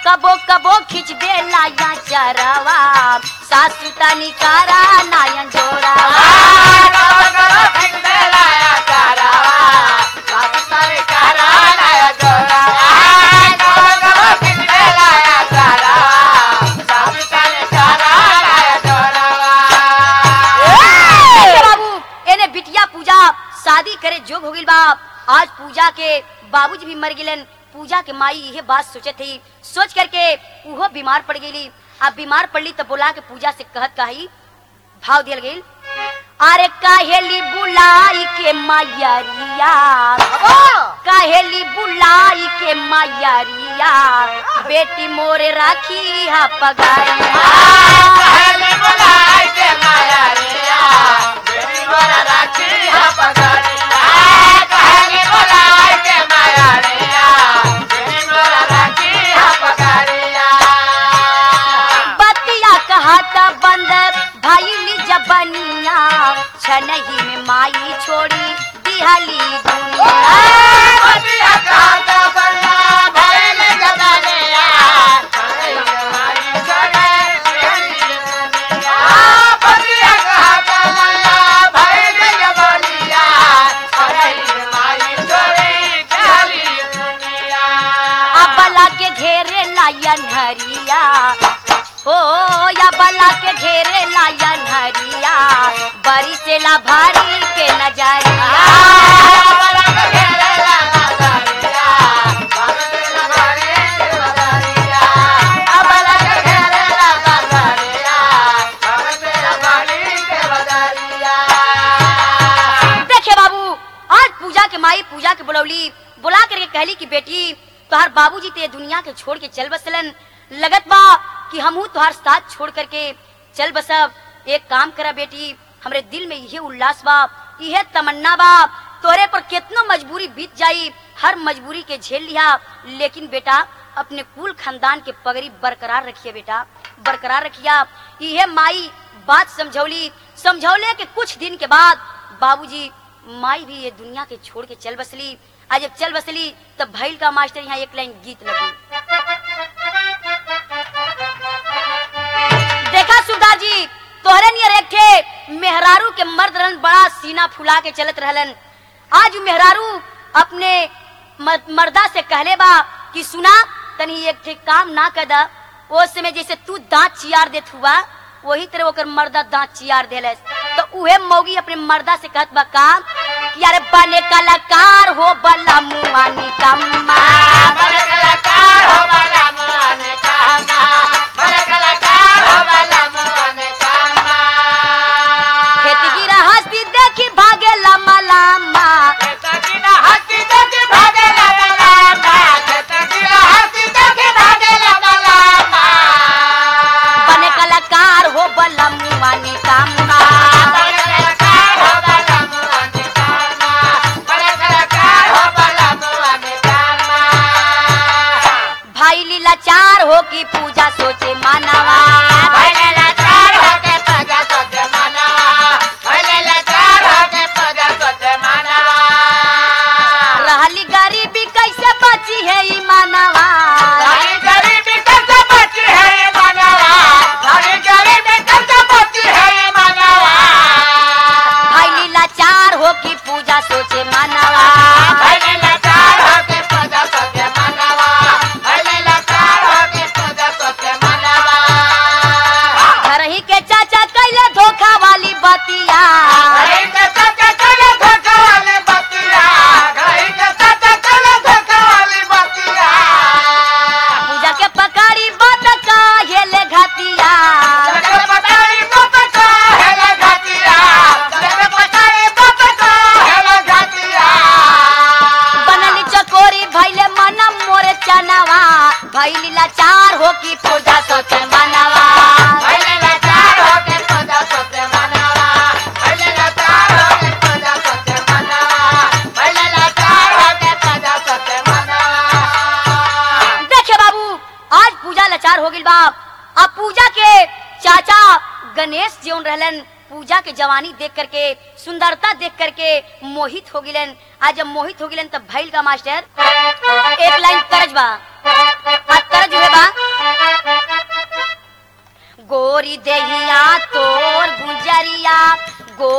कबो कबो खिंच दे लाया चरवा सासू तनी कारा नायन जोरावा देखिए बाबू एने बिटिया पूजा शादी करे जोग हो गइल बा आज पूजा के बाबूजी भी मर गिलन पूजा के माई यह बात सोचे थी सोच करके उहो बीमार पड़ गई अब बीमार पड़ली तो बोला के पूजा से कहत कही भाव दियल गई अरे काहेली बुलाई के मायरिया काहेली बुलाई के मायरिया बेटी मोरे राखी हा पगारिया बतिया कहता बंद भाईली जबनिया छनही में माई छोड़ी दिहली दुनिया अबला के घेरे लायन हरिया हो या बला के घेरे लायन हरिया बरी से ला भारी के नजरिया देखे बाबू आज पूजा के माई पूजा के बुलौली बुला करके कहली कि बेटी तोहार बाबूजी ते दुनिया के छोड़ के चल बसलन लगत बा कि हमहू तोहार साथ छोड़ करके चल बसब एक काम करा बेटी हमरे दिल में यही उल्लास बा यह तमन्ना बा तोरे पर कितना मजबूरी बीत जाई हर मजबूरी के झेल लिया लेकिन बेटा अपने कुल खानदान के पगड़ी बरकरार रखिए बेटा बरकरार रखिया यह माई बात समझौली समझौले के कुछ दिन के बाद बाबूजी माई भी ये दुनिया के छोड़ के चल बसली आज जब चल बसली तब भैल का मास्टर यहाँ एक लाइन गीत लगी देखा सुधा जी तोहरे नियर एक थे मेहरारू के मर्द रहन बड़ा सीना फुला के चलत रहलन आज उ मेहरारू अपने मर- मर्दा से कहले बा कि सुना तनी एक थे काम ना कदा ओ समय जैसे तू दांत चियार देत हुआ वही तरह ओकर मर्दा दांत चियार देलस तो उहे मौगी अपने मर्दा से कहत बा का कि अरे बने कलाकार हो बला मुआनी कम्मा खेती की हस्ती देखी भागे लम्बा लम्बा बने कलाकार हो बला मुआनी कम्मा भाई लीला चार हो की पूजा सोचे मानवा रहली गरीबी कैसे बची है ई मानवा भाई लीला चार हो की पूजा सोचे मानवा घर ही के चाचा कैले धोखा वाली बतिया पूजा के पकारी बात का हेले घातिया बनली चकोरी भैले मन मोरे चनवा भई लीला चार हो की पूजा सोचे मानवा देखे बाबू आज पूजा लाचार हो गई बाप अब पूजा के चाचा गणेश जीवन रहलन पूजा के जवानी देख करके सुंदरता देख करके मोहित हो गिलन आज जब मोहित हो गिलन तब भैल का मास्टर एक लाइन करज बा आ करज हुए बा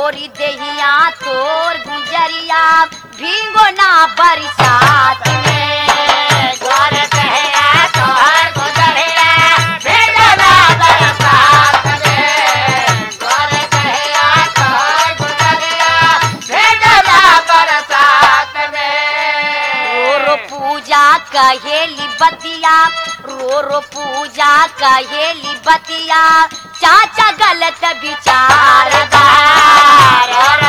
गोरी देहिया तोर गुजरिया भीगो ना बरसात में गोर कहिया तोहर गुजरिया भेजला बरसात में गोर कहिया तोहर गुजरिया भेजला बरसात में रो रो पूजा कहेली बतिया रो रो पूजा कहेली बतिया चाचा गलत विचार चारदार और